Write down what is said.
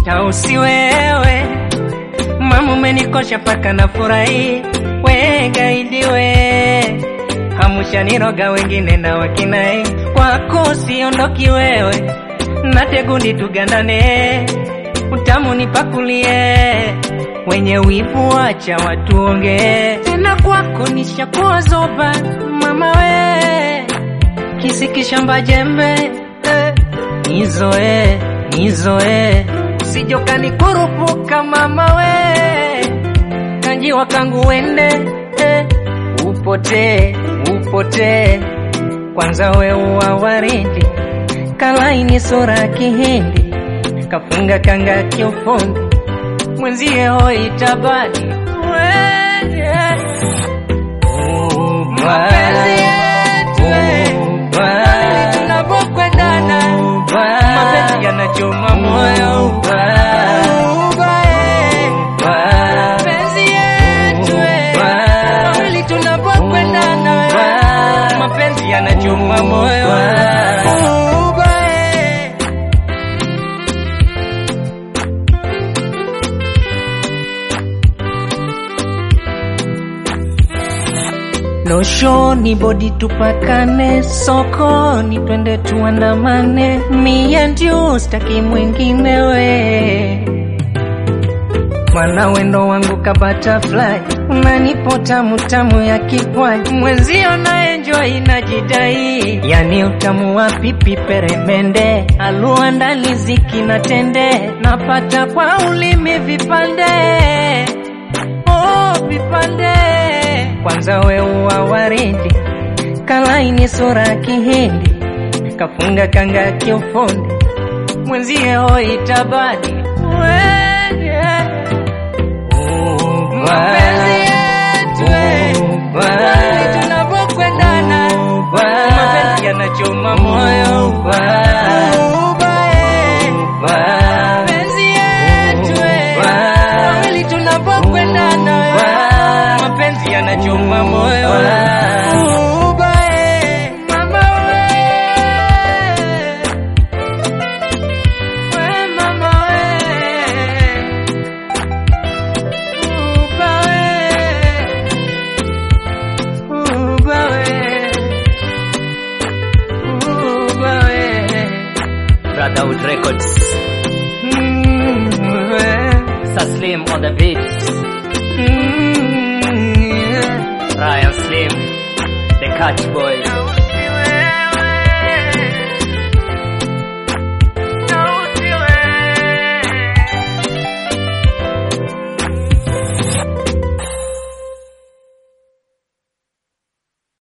tausi wewe mama umenikosha paka na furahi we gaidi we hamushaniroga wengine na wakinai kwako siondoki wewe nategundi tugandane utamu nipakulie wenye wivu wacha watuongee tena kwako nishakuwa zoba mama we kisikishamba jembe eh, nizoe nizoe sijokani kurupuka mama we kanjiwa kangu wende eh, upotee upotee kwanza we uwa waridi kalaini sura kihindi kafunga kanga kiufundi mwenzie hoi tabadi mapenzi yetu eh, wawili tunapokwendana mapenzi yanachoma moyo Uba, eh, mapenzi yetu eh, wawili tunapokwendana eh, mapenzi yanachoma moyo Uba, eh. loshoni bodi tupakane sokoni twende tuandamane me and you staki mwingine we mwana wendo wangu ka butterfly unanipo tamu tamu ya kipwani mwenzio na enjoy najidai yani utamu wa pipi peremende alua ndani ziki na tende napata kwa ulimi vipande oh, vipande kwanza we uwa waridi kalaini sura kihindi kafunga kanga kiufundi mwenzie hoi tabadi mapenzi yetu eh, wawili tunapokwendana mapenzi yanachoma moyo Uba, eh, mapenzi yetu eh, wawili tunapokwendana mapenzi yanachoma moyo Uba, eh, mama we. We, mama we. Uba, we. Uba, we. Uba, we. Brotherhood Records. Mm, we. Saslim on the beat. Mm, yeah. Ryan Slim. The Catch Boys.